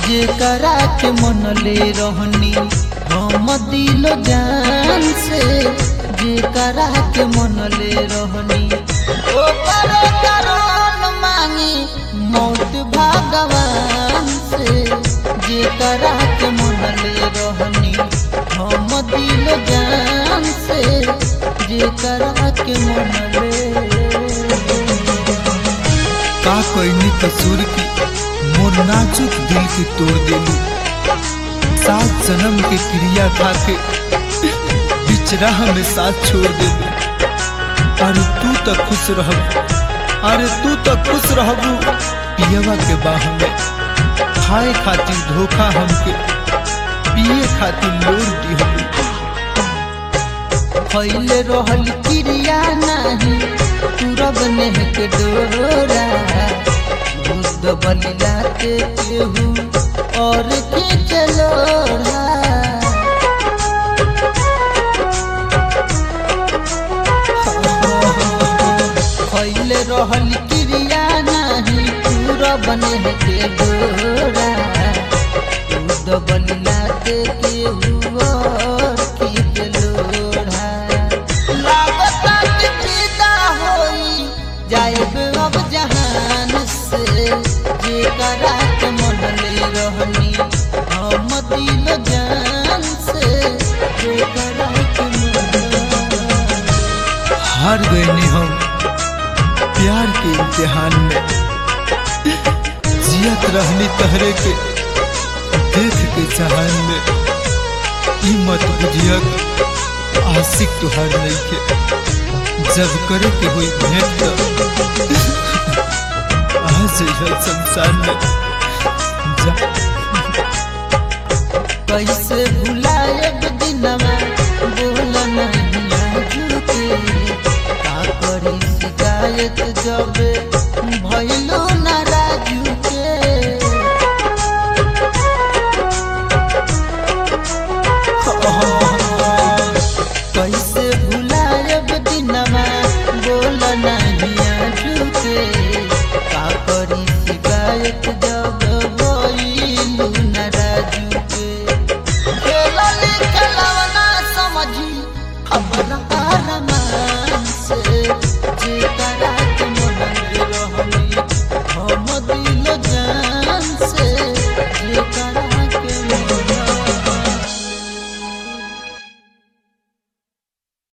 जेकरा के मन ले रहनी हम दिल जान से जेकरा के मन ले रहनी ओकर करोन मांगी मौत भगवान से जेकरा के मन ले रहनी हम दिल जान से जेकरा के मन ले का कैनी कसूर की मोर नाजुक दिल के तोड़ देलू सात जन्म के क्रिया खा के बिचरा हमें साथ छोड़ देलू अरे तू तो खुश रहबू अरे तू तो खुश रहबू पियवा के बाह में खाए खातिर धोखा हमके पिए खातिर लोर दिहलू फैले रहल क्रिया नहीं तुरब नेह के डोरा बुद्ध बलिला के केहू और के चलोरा फैले रहल क्रिया नहीं तुरब नेह के डोरा बुद्ध बलिला के केहू और के चलोरा लागता कि विदा होई जाएब अब जहान से जेकरा के मन ले रहनी हम दिल जान से जेकरा के मन हार गए ने हम प्यार के इम्तिहान में जियत रहनी तहरे के देख के जहान में ई मत बुझियक आशिक तुहार नहीं के जब करे के हुई भेंट तो आज यह संसार में जा कैसे भुलाएब दिनमा बोल नहीं आजू के का करी शिकायत जब भइलो ना राजू के कैसे भुलाएब दिनमा बोल नहीं आजू के